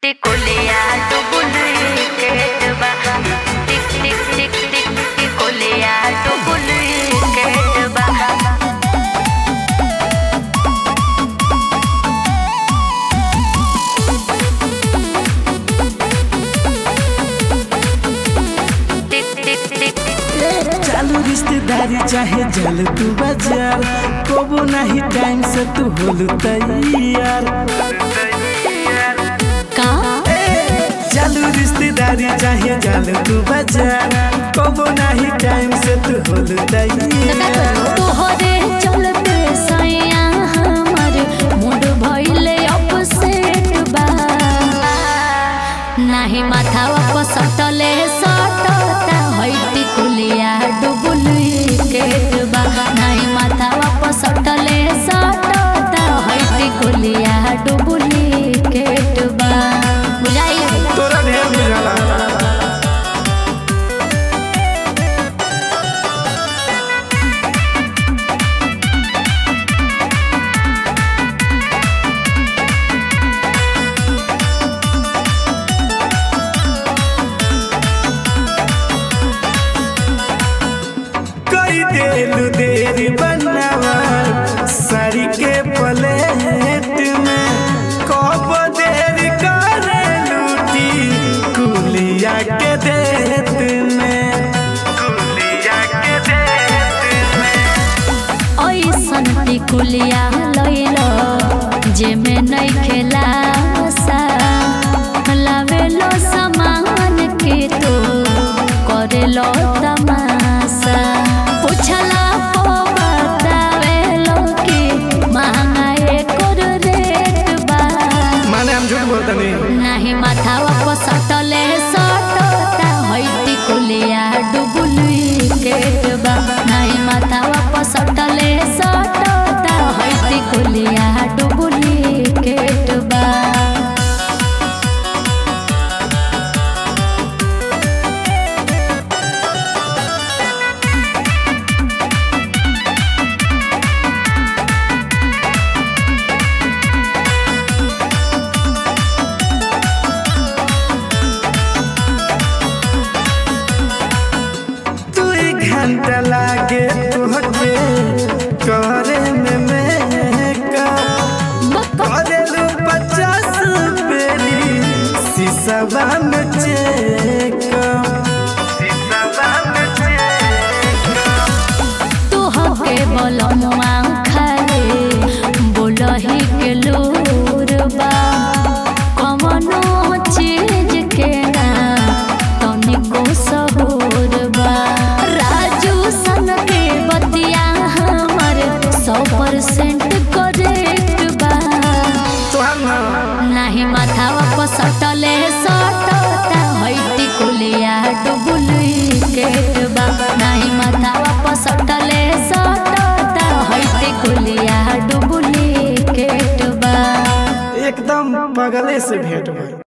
टिकोलिया टुकुली केटबा टिक टिक टिक टिक टिकोलिया टुकुली केटबा टिक टिक टिक चालू रिश्तेदारी चाहे जल तू बाजार कबो नहीं टाइम से तू होल तैयार का चालू रिश्तेदारी चाहे जल तू बाजार कबो नहीं टाइम से तू होल तैयार तोहरे चलते सैया हमर मूड भइले अपसेट बा नाही माथावा पर सटले सटता हइती कुलिया डुबुली केट बा नाही माथावा पर सटले सटता हइती कुलिया डुबुली केट बा बुझाई तोरा ढेर बुझाला कई देलू देरी बनावा साड़ी के प्लेट में कब देरी करे लूटी कुलिया के देत में कुलिया के देत में ऐसन टिकुलिया लैल जेमे नै खेला लावेलो सामान के तो करेलो तमाशा पूछला पो बतावेलो कि महंगा एकर रेट बा माने हम झूठ बोलते नहीं नाही माथावा पर सटले सटता हइती कुलिया डुबुली केटबा नाही माथावा पर सटले सटता हइती कुलिया डुबुली केटबा तू एक घंटा लागे तुहके करे में मेकअप करेलू पचास बेरी शीशवा में चेकअप शीशवा में चेकअप तू हके बोलमुआ खाले बोलही के लूरबा कवनो चीज के ना तनिको सहूरबा राजू सन के बतिया हमर सौ परसेंट करेक्ट बा तोहर ना नाही माथावा पर सटले सटता हइती कुलिया डुबुली केटबा नाही माथावा पर सटले सटता हइती कुलिया डुबुली केटबा एकदम बगले से भेंट भइल